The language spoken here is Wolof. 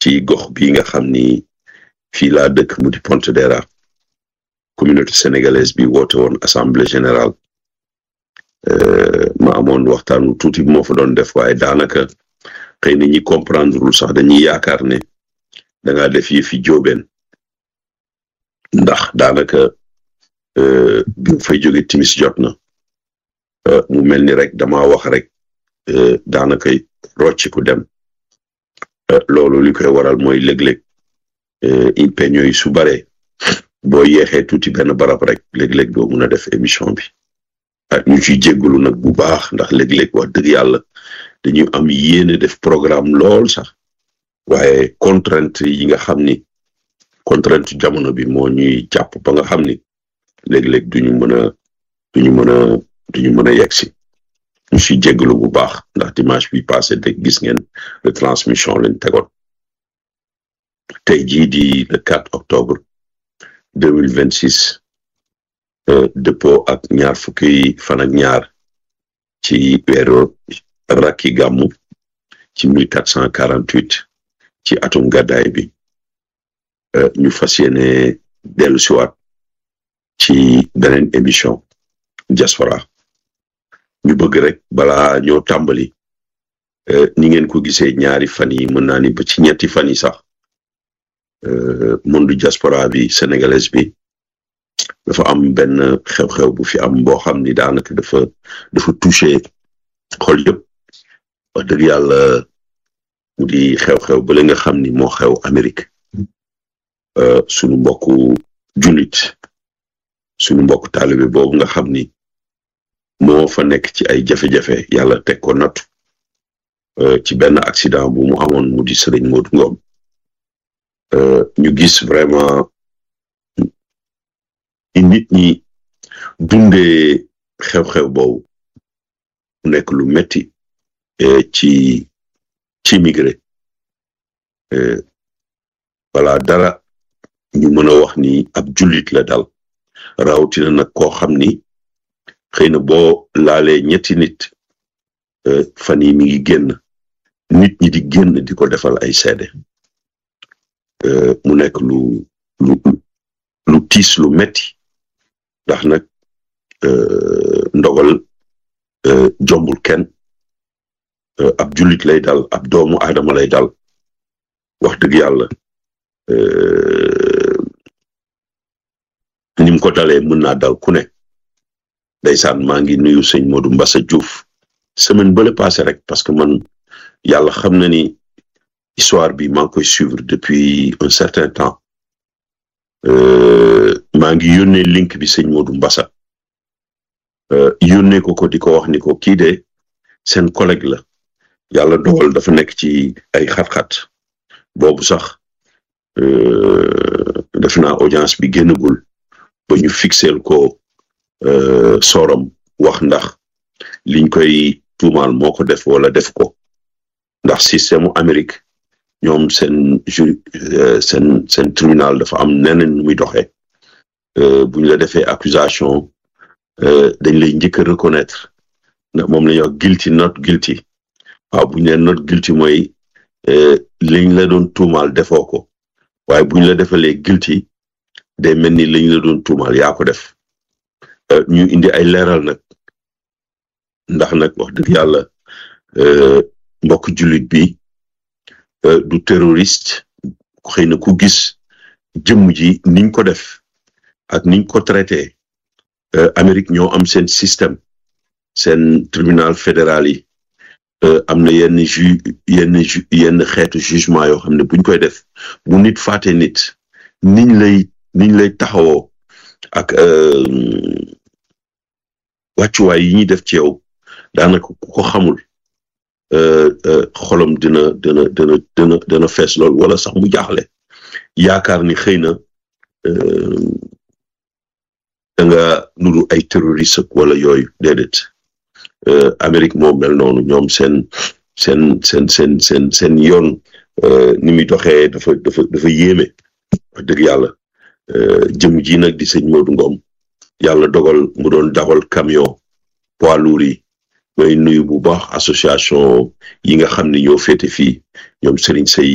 ci gox bi nga xam ni fii laa dëkk mu di Pontedera communauté sénégalaise bi woote woon assemblée générale ma amoon waxtaanu tuuti bi moo fa doon def waaye daanaka xëy na ñi comprendre lul sax dañuy yaakaar ne da ngaa def yi fi jóobeen ndax daanaka bi mu fay jóge timis jot na mu mel ni rek dama wax rek daanaka rocci ku dem loolu li koy waral mooy léeg-léeg impeño yi su bare boo yeexee tuuti benn barab rek léeg-léeg doo mun a def émission bi ñu ciy jéggulu nag bu baax ndax léeg-léeg wax dëgg yàlla dañu am yéene def programme lool sax waaye contrainte yi nga xam ni contrainte jamono bi moo ñuy jàpp ba nga xam ni léeg-léeg duñu mën a duñu mën a duñu mën a yegg si ñu ciy jéggulu bu baax ndax dimanche bi passé de gis ngeen retransmission lañ tegoon tey jii di le 4 octobre 2026 dëppoo ak ñaar fukki fan ak ñaar ci weeru rakki gàmmu ci 1448 ci atum gàddaay bi ñu fas yéene dellu siwaat ci beneen émission diaspora ñu bëgg rek balaa ñoo tàmbali ni ngeen ko gisee ñaari fan yi mën naa ni ba ci ñetti fan yi sax monde diaspora bi sénégalaise bi dafa am benn xew-xew bu fi am boo xam ni daanaka dafa dafa touché xol yëpp wax dëgg yàlla mu di xew-xew ba la nga xam ni moo xew Amérique sunu mbokku jullit sunu mbokku taalibe boobu nga xam ni moo fa nekk ci ay jafe-jafe yàlla teg ko nattu ci benn accident bu mu amoon mu di Sëriñ Modou Ngom ñu gis vraiment nit ñi dundee xew-xew boobu mu nekk lu metti ci ci migré wala dara ñu mën a wax ni ab jullit la dal rawatina nag koo xam ni xëy na boo laalee ñetti nit fan yi mi ngi génn nit ñi di génn di ko defal ay seede mu nekk lu lu lu tiis lu metti ndax nag ndogal jombul kenn ab jullit lay dal ab doomu aadama lay dal wax dëgg yàlla ni mu ko dalee mën naa dal ku ne ndeysaan maa ngi nuyu sëñ Modou Mbassa Diouf semaine bële passé rek parce que man yàlla xam na ni histoire bi maa ngi koy suivre depuis un certain temps maa ngi yónnee link bi sëñ Modou Mbassa yónnee ko ko di ko wax ni ko kii de seen collègue la yàlla dogal dafa nekk ci ay xat-xat boobu sax def naa audience bi génnagul ba ñu fixeel ko sooram wax ndax liñ koy tuumaal moo ko def wala def ko ndax système Amérique ñoom seen ju seen seen tribunal dafa am neneen muy doxee bu ñu la defee accusation dañ lay njëkk a reconnaître ndax moom la ñuy wax guilty not guilty waaw bu ñu leen not guilty mooy liñ la doon tuumaal defoo ko waaye bu ñu la defalee guilty day mel ni liñ la doon tuumaal yaa ko def ñu indi ay leeral nag ndax nag wax dëgg yàlla mbokk jullit bi du terroriste xëy na ku gis jëmm ji niñ ko def ak niñ ko traité Amérique ñoo am seen système seen tribunal fédéral yi am na yenn ju yenn ju yenn xeetu jugement yoo xam ne buñ koy def bu nit faate nit niñ lay niñ lay taxawoo ak wàccuwaay yi ñuy def ci yow daanaka ku ko xamul xolam dina dina dina dina dina fees lool wala sax mu jaaxle yaakaar ni xëy na da nga nuru ay terroriste wala yooyu déedéet Amérique moo mel noonu ñoom seen seen seen seen seen seen yoon ni muy doxee dafa dafa dafa yéeme wax dëgg yàlla jëm ji nag di sëñ Modou Ngom yàlla dogal mu doon dawal camion poids lourd yi may nuyu bu baax association yi nga xam ne ñoo féete fii ñoom Serigne Sey